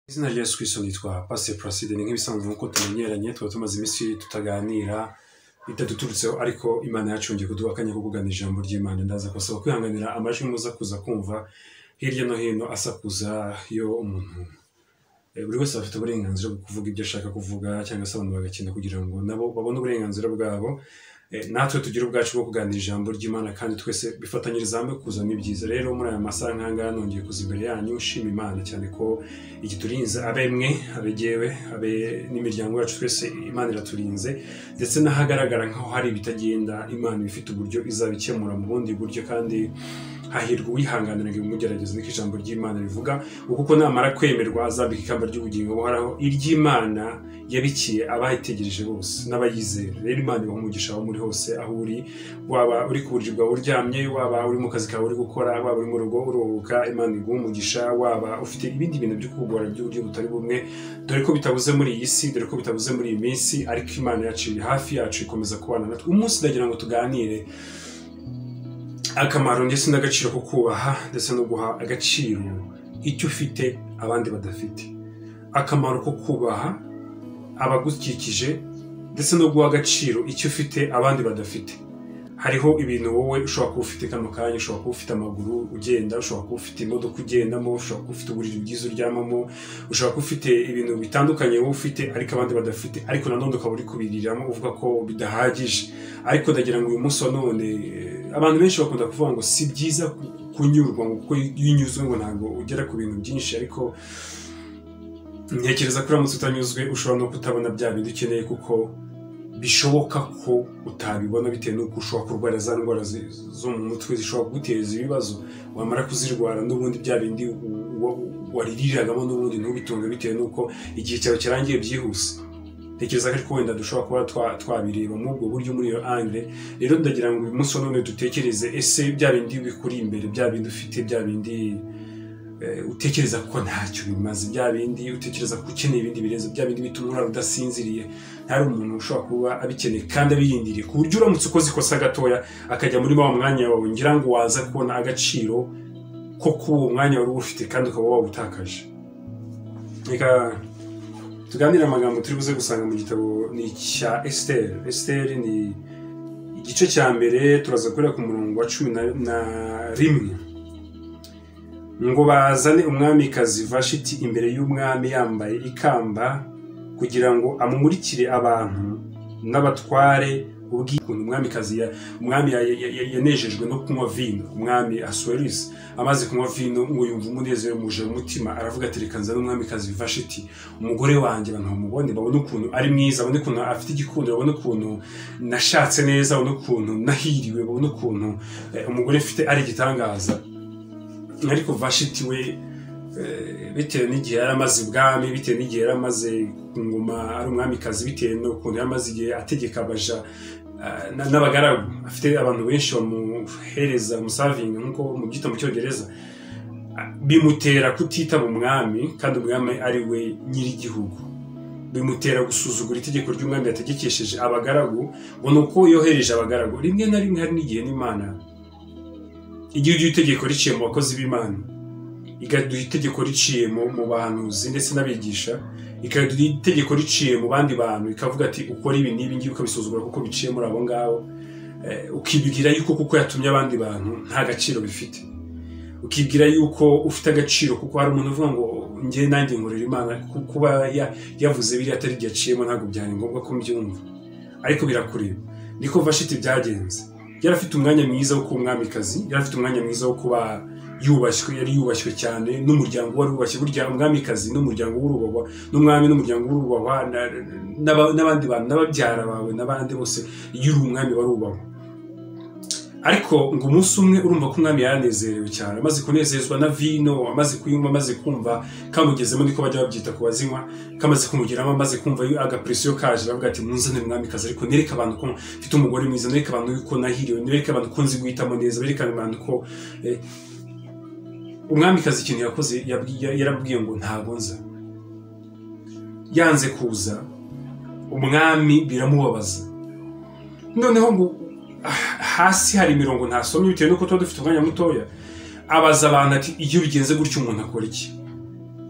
izina rya yesu kirisito nitwa pasiteri pulaside ni nk'ibisanzwe nk'uko tumenyeranye tuba tumaze iminsi tutaganira bitaduturutseho ariko imana yacungiye kuduha akanya ko kugana ijambo ry'imana ndaza kubasaba kwihanganira amajwi muza kuza kumva hirya no hino asakuza yo umuntu Eh, buri wese afite uburenganzira bwo kuvuga ibyo ashaka kuvuga cyangwa se abantu bagakina kugira ngo nabo babone uburenganzira bwabo Eh, natwe tugire ubwacu bwo kuganira ijambo ry'imana kandi twese bifatanyiriza hamwe kuzamo ibyiza rero muri aya masaha nk'ahangaha nongeye kuza imbere yanyu nshima imana cyane ko igiturinze abe mwe abe jyewe abe n'imiryango yacu twese imana iraturinze ndetse n'ahagaragara nk'aho hari ibitagenda imana iba ifite uburyo izabikemura mu bundi buryo kandi hahirwa uwihanganira ngo imugerageze niko ijambo ry'imana rivuga kuko namara kwemerwa azambika ikamba ry'ubugingo buhoraho iry'imana yabikiye abayitegereje bose n'abayizera rero imana ibaha umugisha aho muri hose aho uri waba uri ku buriri bwawe uryamye waba uri mu kazi kawe uri gukora waba uri mu rugo uruhuka imana iguha umugisha waba ufite ibindi bintu byo kugora by'uburyo butari bumwe dore ko bitabuze muri iyi si dore ko bitabuze muri iyi minsi ariko imana yacu iri hafi yacu ikomeza kubana natwe umunsi ndagira ngo tuganire akamaro ndetse n'agaciro ko kubaha ndetse no guha agaciro icyo ufite abandi badafite akamaro ko kubaha abagukikije ndetse no guha agaciro icyo ufite abandi badafite hariho ibintu wowe ushobora kuba ufite kano kanya ushobora kuba ufite amaguru ugenda ushobora kuba ufite imodoka ugendamo ushobora kuba ufite uburiri bwiza uryamamo ushobora kuba ufite ibintu bitandukanye wowe ufite ariko abandi badafite ariko nanone ukaba uri kubiriramo uvuga ko bidahagije ariko ndagira ngo uyu munsi wa none eh, abantu benshi bakunda kuvuga ngo si byiza ku- kunyurwa ngo kuko iyo unyuzwe ngo ntabwo ugera ku bintu byinshi ariko ntekereza ko uramutse utanyuzwe ushobora no kutabona bya bindi ukeneye kuko bishoboka ko utabibona bitewe n'uko ushobora kurwara za ndwara zi- zo mu mutwe zishobora kuguteza ibibazo wamara kuzirwara n'ubundi bya bindi u- u- waririragamo n'ubundi ntubitunge bitewe n'uko igihe cyawe kirangiye byihuse ntekereza ko ariko wenda dushobora kuba twa- twabireba muri ubwo buryo muri iyo angire rero ndagira ngo uyu munsi wa none dutekereze ese bya bindi bikuri imbere bya bindi ufite bya bindi eh, utekereza ko ntacyo bimaze bya bindi utekereza ko ukeneye ibindi birenze bya bindi bituma urara udasinziriye hari umuntu ushobara kuba abikeneye kandi abiyindiriye ku buryo uramutse ukoze ikosa gatoya akajya muri wa mwanya wawe ngira ngo waza kubona agaciro ko kuba uwo mwanya wari uwufite kandi ukaba wawutakaje reka tuganire amagambo turi buze gusanga mu gitabo ni icya esiteri esiteri ni igice cya mbere turaza gukorera ku murongo wa cumi na- na rimwe ngo bazane umwamikazi vashiti imbere y'umwami yambaye ikamba kugira ngo amumurikire abantu n'abatware ubwikuntu umwamikazi ya- umwami ya- ya- ya- yanejejwe no kunywa vino umwami asuwerisi amaze kunywa vino ngo yumva umunezero muje mu mutima aravuga ati reka nzane umwamikazi vashiti umugore wanjye abantu bamubone babone ukuntu ari mwiza babone ukuntu afite igikundiro babone ukuntu nashatse neza babone ukuntu nahiriwe babone ukuntu eh, umugore mfite ari igitangaza ariko vashiti we eh, bitewe n'igihe yari amaze ubwami bitewe n'igihe yari amaze ku ngoma ari umwamikazi bitewe n'ukuntu yari amaze igihe ategeka abaja ah, na- n'abagaragu afite abantu benshi bamuhereza umusavinga nk'uko mubyita mu cyongereza Ah, bimutera kutitaba umwami kandi umwami ari we nyir'igihugu bimutera gusuzugura itegeko ry'umwami yategekesheje abagaragu ngo ni uko yohereje abagaragu rimwe na rimwe hari n'igihe n'imana igihe ujya itegeko riciye mu bakozi b'imana ikaduha itegeko riciye mu mu bahanuzi ndetse n'abigisha ikaduha itegeko riciye mu bandi bantu ikavuga ati ukora ibi n'ibi ngibi ukabisuzugura kuko biciye muri abo ngabo Eh, ukibwira yuko kuko yatumye abandi bantu nta gaciro bifite ukibwira yuko ufite agaciro kuko hari umuntu uvuga ngo njye nanjye nkorera imana ku- kuba ya- yavuze biriya atari igihe aciyemo ntabwo byari ngombwa ko mbyumva ariko birakureba niko vashiti byagenze yari afite umwanya mwiza wo kuba umwamikazi yari afite umwanya mwiza wo kuba yubashywe yari yubashywe cyane n'umuryango wari wubashye burya umwamikazi n'umuryango w'urubahwa n'umwami n'umuryango w'urubahwa na- n'aba- n'abandi bantu n'ababyara bawe n'abandi bose iyo uri umwami barubahwa ariko ngo umunsi umwe urumva ko umwami yaranezerewe cyane amaze kunezezwa na vino amaze kuyinywa amaze kumva kamugezemo niko bajya babyita ku bazinywa kamaze kumugeramo amaze kumva yo- agapresiyo kaje aravuga ati munzanire umwamikazi ariko nereke abantu ko mfite umugore mwiza nereke abantu yuko nahiriwe nereke abantu ko nzi guhitamo neza berekane abantu ko eh, umwamikazi ikintu yakoze yabwiye- yarabwiye ngo ntago nza yanze kuza umwami biramubabaza noneho ngo ah, hasi hari imirongo ntasomye bitewe n'uko tuba dufite umwanya mutoya abaza abantu ati iyo bigenze gutyo umuntu akora iki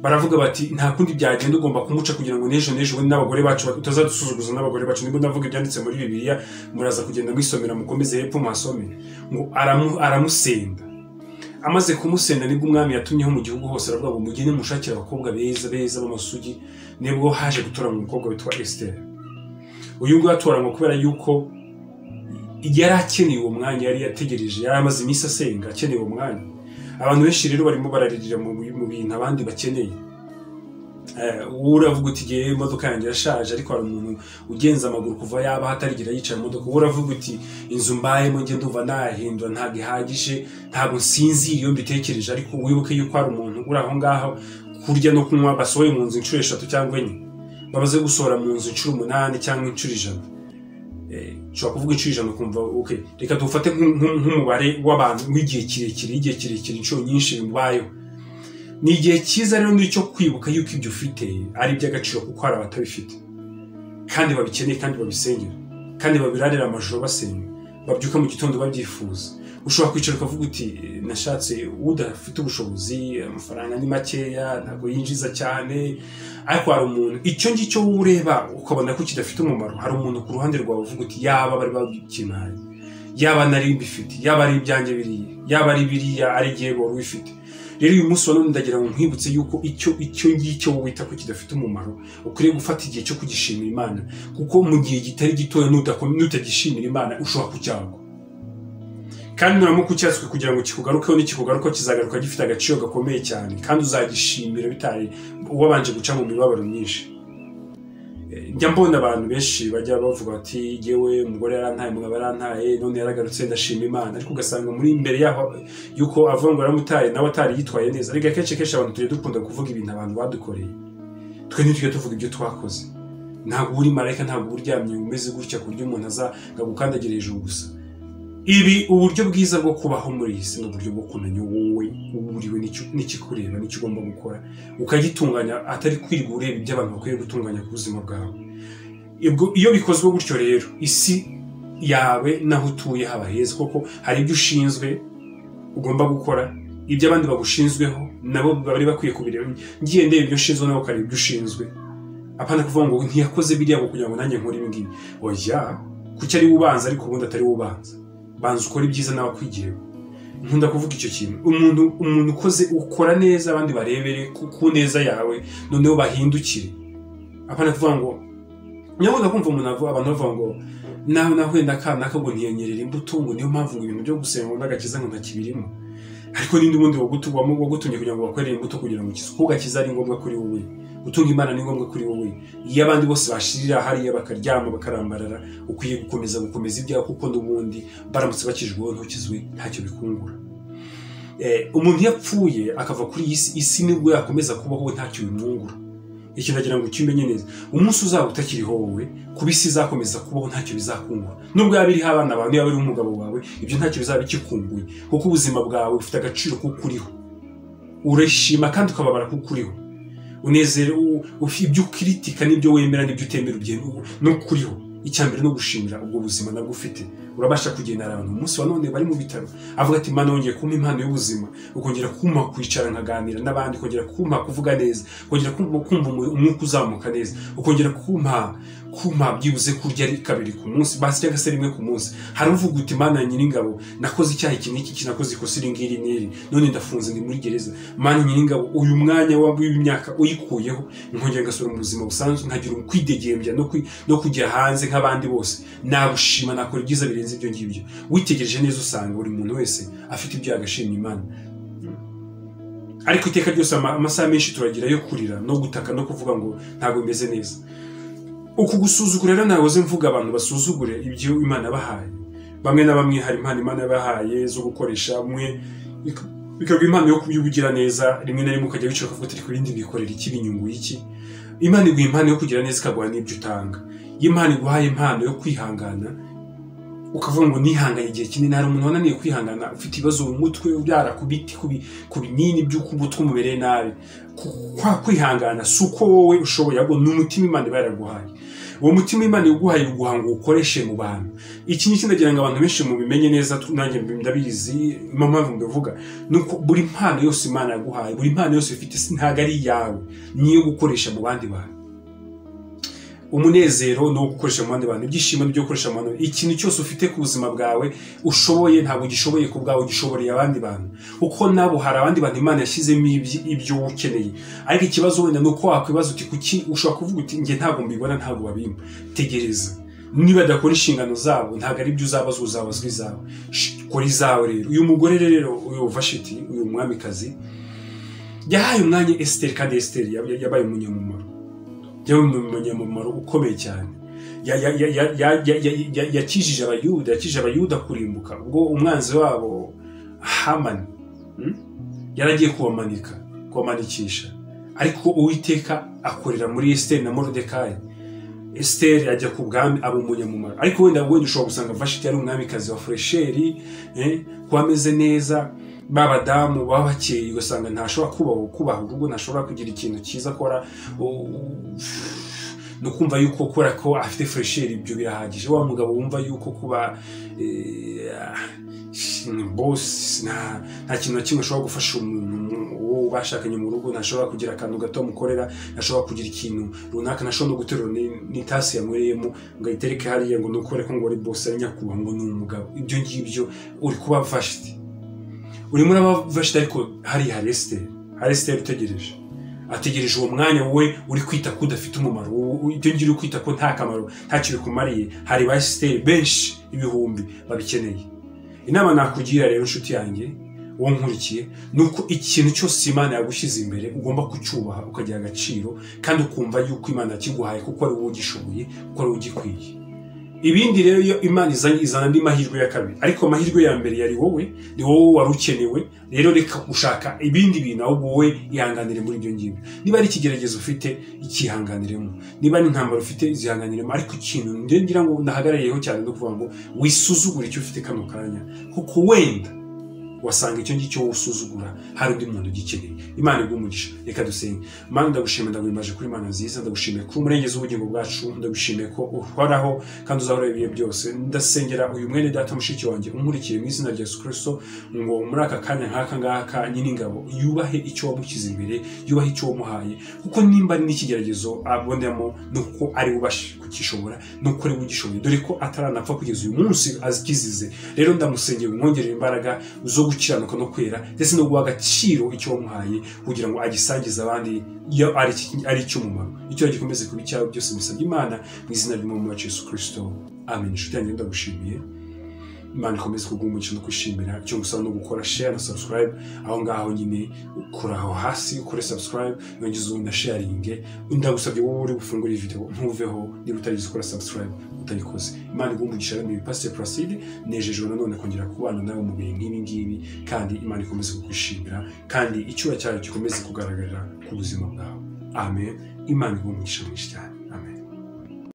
baravuga bati nta kundi byagenda ugomba kumuca kugira ngo n'ejo n'ejo ubundi n'abagore bacu utazadusuzuguza n'abagore bacu nibwo ndavuga ibyanditse muri bibiliya muraza kugenda mwisomera mukomeze hepfo muhasome ngo aramu- aramusenda amaze kumusenda nibwo umwami yatumyeho mu gihugu hose aravuga ngo mugende mushakire abakobwa beza beza b'amasugi nibwo haje gutoranywa umukobwa witwa esiteri uyu nguyu atoranywa kubera yuko yari akeneye uwo mwanya yari yategereje yari amaze iminsi asenga akeneye uwo mwanya abantu benshi rero barimo bararirira mu mu bintu abandi bakeneye Eh, wowe uravuga uti igihe imodoka yanjye yashaje ariko hari umuntu ugenza amaguru kuva yaba aho atarigira yicaye mu modoka wowe uravuga uti inzu mbayemo njye ndumva nahindura ntabwo ihagije ntabwo nsinzira iyo mbitekereje ariko wibuke yuko hari umuntu uri aho ngaho kurya no kunywa basohoye mu nzu inshuro eshatu cyangwa enye bamaze gusohora mu nzu inshuro umunani cyangwa inshuro ijana Eh, ushobora kuvuga inshuro ijana ukumva ok reka dufate nk'umubare w'abantu w'igihe kirekire igihe kirekire inshuro nyinshi bimubayeho ni igihe cyiza rero ni icyo kwibuka yuko ibyo ufite ari iby'agaciro kuko hari abatabifite kandi babikeneye kandi babisengera kandi babirarira amajoro basenga babyuka mu gitondo babyifuza ushobora kwicara ukavuga uti "Eh, nashatse udafite ubushobozi amafaranga ni makeya ntabwo yinjiza cyane ariko hari umuntu icyo ngicyo wowe ureba ukabona ko kidafite umumaro hari umuntu ku ruhande rwawe uvuga uti yaba bari babikimpaye yaba nari mbifite yaba ari ibyanjye biriya yaba ari biriya ari igihe wari ubifite rero uyu munsi wa none ndagira ngo nkwibutse yuko icyo icyo ngicyo wowe wita ko kidafite umumaro ukwiriye gufata igihe cyo kugishimira imana kuko mu gihe gitari gitoya nudako- nutagishimira imana ushobora kucyagwa kandi nuramuka ucyatswe kugira ngo kikugarukeho nikikugaruka kizagaruka gifite agaciro gakomeye cyane kandi uzagishimira bitari wabanje guca mu mibabaro myinshi Eh, njya mbona abantu benshi bajya bavuga bati yewe umugore yarantaye umugabo yarantaye none yaragarutse ndashima imana ariko ugasanga muri imbere yaho yuko avuga ngo yaramutaye nawe atari yitwaye neza ariko akenshi kenshi abantu tujya dukunda kuvuga ibintu abantu badukoreye twe ntitujya tuvuga ibyo twakoze ntabwo uri marayika ntabwo uryamye umeze gutya ku buryo umuntu aza ngo agukandagire hejuru gusa ibi uburyo bwiza bwo kubaho muri iyi si ni uburyo bwo kumenya wowe uwo uriwe n'icyo- n'ikikureba n'icyo ugomba gukora ukagitunganya atari kwirirwa ureba ibyo abantu bakwiye gutunganya ku buzima bwawe Ibwo- iyo bikozwe gutyo rero isi yawe n'aho utuye haba heza kuko hari ibyo ushinzwe ugomba gukora ibyo abandi bagushinzweho nabo bari bakwiye kubireba ngiye ndeba ibyo ushinzwe nabo ukareba ibyo ushinzwe apana kuvuga ngo ntiyakoze biriya ngo kugira ngo nanjye nkore ibi ngibi oya kuki ari we ubanza ariko ubundi atari we ubanza banza ukore ibyiza nawe akwigira nkunda kuvuga icyo kintu umuntu umuntu ukoze ukora neza abandi barebere ku ku neza yawe noneho bahindukire apana kuvuga ngo nyabona kumva umuntu avuga abantu bavuga ngo nawe nahuye na ka naka ngo ntiyanyerera imbuto ngo niyo mpamvu ngo ibintu byo gusenga ngo n'agakiza ngo ntakibirimo ariko n'indi wundi wagutu- wamu- wagutumye kugira ngo bakwerere imbuto kugira ngo ukize kuko gakiza ari ngombwa kuri wowe gutunga imana ni ngombwa kuri wowe iyo abandi bose bashirira hariya bakaryama bakarambarara ukwiye gukomeza gukomeza ibyawe kuko n'ubundi baramutse bakijweho ntukizwe ntacyo bikungura Eh, umuntu iyo apfuye akava kuri iyi si isi nibwo yakomeza kubaho we ntacyo bimwungura ikintu agira ngo ukimenye neza umunsi uzaba utakiriho wowe kuba isi izakomeza kubaho ntacyo bizakungura nubwo yaba iriho abana bawe niba iriho umugabo wawe ibyo ntacyo bizaba bikikunguye kuko ubuzima bwawe bufite agaciro kuko uriho urishima kandi ukababara kuko uriho unezero u- ufi- ibyo ukiritika n'ibyo wemera n'ibyo utemera ubyemewe n'ukuriho icya mbere no gushimira ubwo buzima nabwo ufite urabasha kugendana abantu umunsi wa none bari mu bitaro avuga ati imana wongeye kumpa impano y'ubuzima ukongera kumpa kwicara nkaganira n'abandi ukongera kumpa kuvuga neza ukongera kumpa kumva umu- umwuka uzamuka neza ukongera kumpa kumpa byibuze kurya ari kabiri ku munsi basi cyangwa se rimwe ku munsi hari uvuga uti mana nyiringabo nakoze icyaha iki n'iki iki nakoze ikosa iri ngiri n'iri none ndafunze ndi muri gereza mana nyiringabo uyu mwanya wa- w'imyaka uyikuyeho nkongera ngasubira mu buzima busanzwe nkagira ukwidegembya no kwi- no kujya hanze nk'abandi bose nagushima nakora ibyiza birenze ibyo ngibyo witegereje neza usanga buri muntu wese afite ibyo yagashimye imana ariko iteka ryose ama- amasaha menshi turagira yo kurira no gutaka no kuvuga ngo ntabwo bimeze neza uku gusuzugura rero nahoze mvuga abantu basuzugure ibyo imana yabahaye bamwe na bamwe hari impano imana yabahaye zo gukoresha mwe bik- bikaba impano yo kubigira neza rimwe na rimwe ukajya wicara ukavuga ati ibindi bikorera iki binyunguye iki imana iguha impano yo kugira neza ikaguha n'ibyo utanga iyo imana iguhaye impano yo kwihangana ukavuga ngo nihanganye igihe kinini hari umuntu wananiye kwihangana ufite ibibazo mu mutwe ubyara ku biti ku bi- ku binini by'uko umutwe umumereye nabi Ku- kwa kwihangana si uko wowe ushoboye ahubwo ni umutima imana iba yaraguhaye uwo mutima imana iguhaye uguhanga uwukoreshe mu bantu iki ni ikindi agira ngo abantu benshi mubimenye neza tu- nanjye mbi- ndabizi niyo mpamvu mbivuga ni uko buri mpano yose imana yaguhaye buri mpano yose ufite si ntabwo ari iyawe ni iyo gukoresha mu bandi bantu umunezero ni uwo gukoresha mu bandi bantu ibyishimo ni ibyo gukoresha mu bandi bantu ikintu cyose ufite ku buzima bwawe ushoboye ntabwo ugishoboye ku bwawe ugishoboreye abandi bantu kuko nabo hari abandi bantu imana yashyizemo ibyi- ibyo wowe ukeneye ariko ikibazo wenda ni uko wakwibaza uti kuki ushobora kuvuga uti njye ntabwo mbibona ntabwo babimpa tegereza niba adakora inshingano zabo ntabwo ari byo uzabazwa uzabazwa izawe Sh- kora izawe rero uyu mugore rero uyu vashiti uyu mwamikazi yahaye umwanya esiteri kandi esiteri yab- yabaye umunyamumaro yabaye umunyamumaro ukomeye cyane Ya- ya- ya- ya- ya- ya- ya- ya- yakijije abayuda yakijije abayuda kurimbuka ubwo umwanzi wabo hamani mm, yari agiye kubamanika kubamanikisha ariko uwiteka akorera muri esiteri na morodekayi esiteri ajya ku bwami aba umunyamumaro ariko wenda wenda ushobora gusanga vashiti yari umwamikazi wa foresheri eh, kuba ameze neza b'abadamu baba bakeye ugasanga ntashobora kubaho kubaha urugo ntashobora kugira ikintu cyiza akora u- u- ni ukumva yuko kubera ko afite foresheri ibyo birahagije wa mugabo wumva yuko kuba eh, ni bosi nta nta kintu na kimwe ashobora gufasha umuntu uwo bashakanye mu rugo ntashobora kugira akantu gato amukorera ntashobora kugira ikintu runaka ntashobora no guterura ni- n'itasi yanywereyemo ngo ayitereke hariya ngo nukore ko ngo ari bosi ari nyakubahwa ngo ni umugabo ibyo ngibyo uri kuba vashiti urimo uraba vashiti ariko hariya hari esiteri hari esiteri utegereje ategereje uwo mwanya wowe uri kwita ko udafite umumaro wowe- wowe- ibyo ngibyo uri kwita ko nta kamaro nta kintu bikumariye hari ba esiteri benshi ibihumbi babikeneye inama nakugira rero inshuti yanjye uwo nkurikiye ni uko ikintu cyose imana yagushyize imbere ugomba kucyubaha ukagira agaciro kandi ukumva yuko imana yakiguhaye kuko ari wowe ugishoboye kuko ari wowe ugikwiye ibindi rero iyo imana izanye izana andi mahirwe ya kabiri ariko amahirwe ya mbere yari wowe ni wowe wari ukenewe rero reka ushaka ibindi bintu ahubwo wowe ihanganire muri ibyo ngibyo niba ari ikigeragezo ufite ikihanganiremo niba ari intambara ufite zihanganiremo ariko ikintu njye ngira ngo ndahagarariyeho cyane no kuvuga ngo wisuzugure icyo ufite kano kanya kuko wenda wasanga icyo ngicyo wowe usuzugura hari undi muntu ugikeneye imana igumugisha reka dusenge mana ndagushimira ndaguhimbaje kuri imana nziza ndagushimiye kuri umurengezi w'ubugingo bwacu ndagushimiye ko uhoraho kandi uzahora ibihe byose ndasengera uyu mwene data mushiki wanjye umurikiye mu izina rya yesu kirisito ngo muri aka kanya nk'aka ngaka nyir'ingabo yubahe icyo wamushyize imbere yubahe icyo wamuhaye kuko nimba ari n'ikigeragezo abonemo ni uko ari ubashe kukishobora ni uko ari we ugishoboye dore ko ataranapfa kugeza uyu munsi akizize rero ndamusengera umwongerera imbaraga zo gukiranuka no kwera ndetse no guha agaciro icyo wamuhaye kugira ngo agisangize abandi iyo ari iki- ari icy'umumaro icyo gikomeze kuba icyawe byose musabye imana mu izina ry'umwami wacu yesu kirisito amen inshuti yanjye ndagushimiye imana ikomeze kuguha umugisha no kwishimira icyo gusaba no gukora share na subscribe aho ngaho nyine kuri aho hasi ukore subscribe yongeze ubundi sharinge ndagusabye wowe uri bufungure iyi video ntuveho niba utarize ukora subscribe utayikoze imana iguha umugisha rero ni pasiteri puraside nejejwe nanone kongera kubana nawe mu bihe nk'ibi ngibi kandi imana ikomeze kukwishimira kandi icyuya cyayo gikomeze kugaragarira ku buzima bwawe amen imana iguha umugisha mwinshi cyane